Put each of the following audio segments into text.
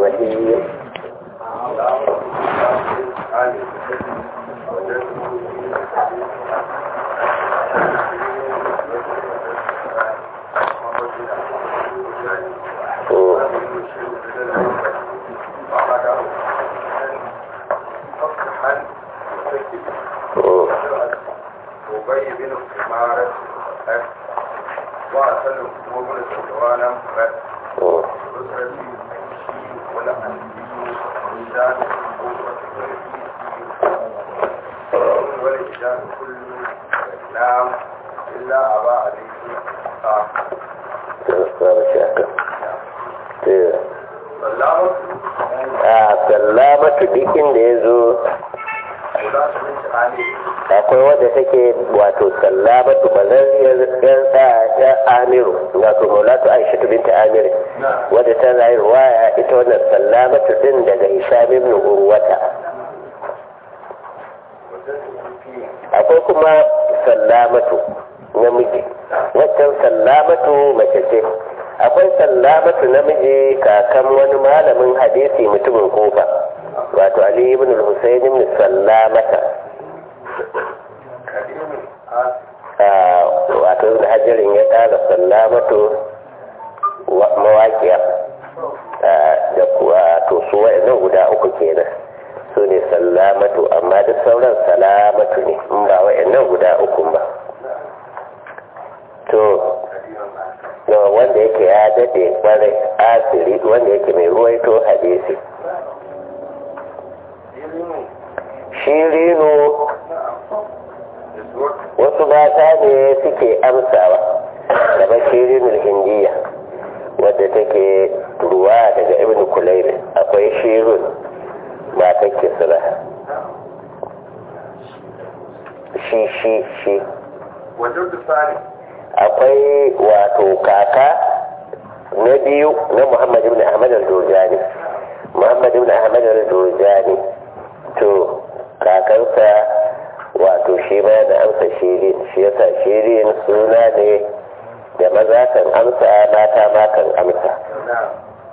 الرحيم وبي بن إمارة وأسلم ومن سلوانا بس أسرتي ولا أنبي وإنسان والإنسان كل نام إلا أبا عليه سلامة a sallamatu duk inda ya zo ولا تنش عليه akwai wadda take wato sallamatu bazariyar yan ya amiru wato maulatu aisha binta amiru wadda ta rayu ruwaya ita wannan sallamatu din daga hisham ibn urwata akwai kuma sallamatu namiji waccan sallamatu mace ce akwai sallamatu namiji kakan wani malamin hadisi mutumin kofa wato ali ibn al-husayn ibn sallamata كريم آسف Ah, wato da hajjarin ya ƙara sallamatu wa- mawaƙiya Ah, da kuwa to su wa'annan guda uku kenan su ne sallamatu amma da sauran salamatu ne in ba wa'annan guda uku ba to da wanda yake ya dade kwarai asiri wanda yake mai ruwaito hadisi shirinu wasu mata ne suke amsawa da bashirin hindiya wadda take ruwa daga ibn kulairi akwai shirun matan kisra shi shi shi وجود ثاني akwai wato kaka na biyu na muhammad ibn ahmad al-durjani muhammad ibn ahmad al-durjani to kakansa wato shi ma da amsa shirin shi yasa shirin suna ne da maza kan amsa mata ma kan amsa نعم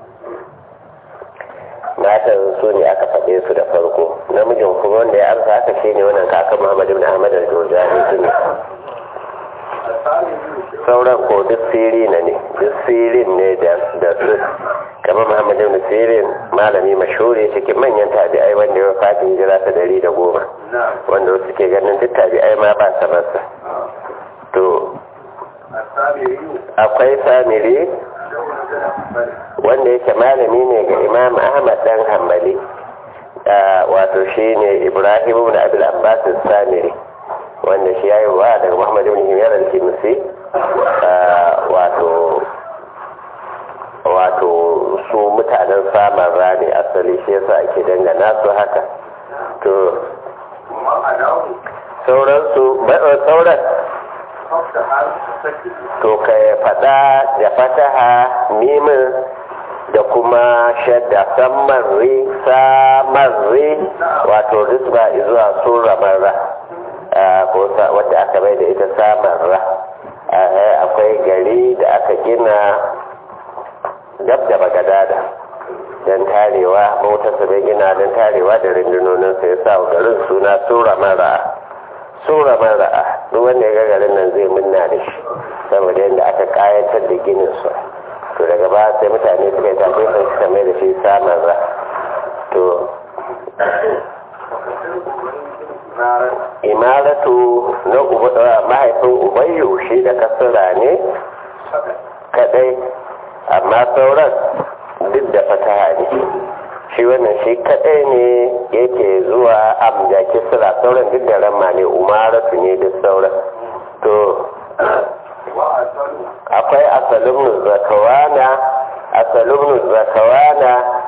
matan su ne aka faɗe su da farko namijin kuma wanda ya amsa haka shi ne wannan kakan muhammad ibn ahmad al-durjani su ne الثاني sauran ko duk sirina ne duk sirin ne da da su kamar muhammad ibn sirin malami mashhuri cikin manyan tabi'ai wanda ya fatin hijira ta dari da goma نعم wanda wasu ke ganin duk tabi'ai ma ba sa masa to الثاني akwai samiri wanda yake malami ne ga imam ahmad dan hanbali Ah, wato shi ne ibrahim ibn abil abbas samiri wanda shi ya yi wa daga muhammad ibn himyar al-kimsi Ah, wato wato su mutanen saman rani asali shi yasa ake dangana su haka to ومعناه sauransu ba- sauran فتح المسكت to ka faɗa da fataha mimin da kuma shadda samarri samarri wato risba zuwa sura marra Ah, ko sa- wadda aka bai da ita samarra Ah, akwai gari da aka gina dab da bagadada don tarewa motarsa bai gina don tarewa da rundunoninsa ya sa wa garin suna sura mara sura mara duk wanda ya ga garin nan zai munna da shi saboda yadda aka kayatar da ginin su to daga ba sai mutane suka yi tafi sun suka mai da shi samun ra to imaratu na uba- mahaifin ubayyu shi da kasura ne kadai amma sauran duk da fataha ne shi wannan shi kadai ne yake zuwa amja kisra sauran duk da ramma ne umaratu ne duk sauran to وأسأل akwai asalin zakawana asalin zakawana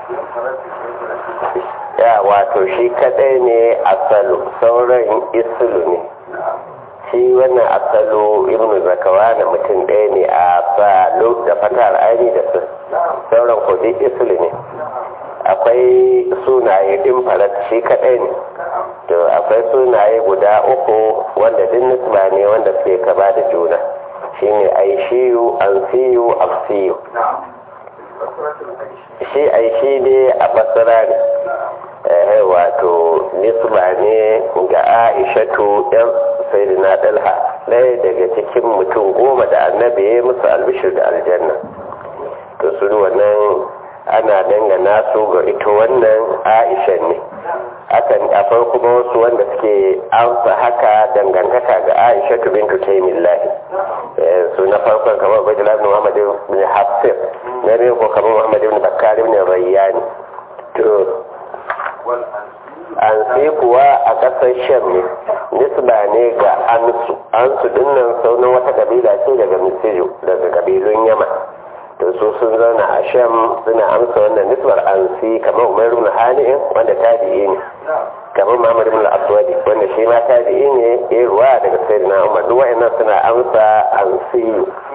ya wato shi kadai ne asalu sauran islu ne shi wannan asalu ibnu zakawana mutum ɗaya ne a salu da fatar aini da su sauran ko duk islu ne akwai sunaye ɗin farat shi kadai ne to akwai sunaye guda uku wanda duk nisba ne wanda suke kaba da juna shine aishiyu ansiyu afsiyu نعم بصرة العيش shi aishi ne a basira ne eh wato nisba ne ga aishatu yan sayyidina dalha ɗaya daga cikin mutum goma da annabi ya yi musu albishir da aljanna to su wannan ana dangana su ga ita wannan aisha ne akan a farko ba wasu wanda suke amsa haka dangantaka ga aisha bintu taimillahi su na farkon kamar bajila ibn muhammad ibn hafsir na biyu ko kamar muhammad ibn bakkar ibn rayyani to والأنسي an sai kuwa a ƙasar sham ne nisba ne ga ansu ansu dinnan saunin wata kabila ce daga misiru daga kabilun yama to su sun zauna a sham suna amsa wannan nisbar ansi kamar umar ibn hani'in wanda tabi'i ne نعم kamar muhammad ibn aswadi wanda shi ma tabi'i ne ya ruwa daga sayyidina umar duk wa'annan suna amsa ansi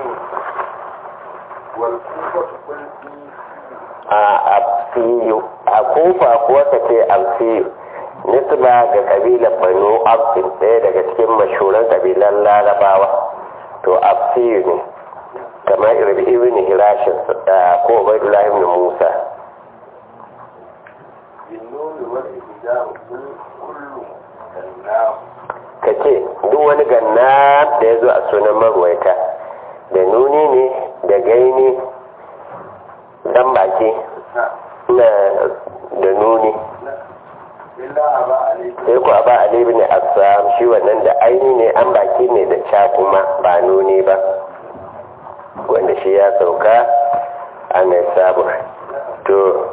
والكوفة قل a absiyu a kofa kuwa ka ce absiyu nisba ga kabilar banu absin ɗaya daga cikin mashuran kabilan larabawa to absiyu ne kamar irbi ibn hirashin ko ubaidullah ibn musa بالنون والإبداع كل كل كالنام ka ce duk wani ganna da ya zo a sunan marwaita da nuni ne da gaini dan baki نعم na da nuni نعم إلا أبا عليك sai ku ba Ali ibn Assam shi wannan da aini ne an baki ne da ca kuma ba nuni ba wanda shi ya sauka a mai sabu to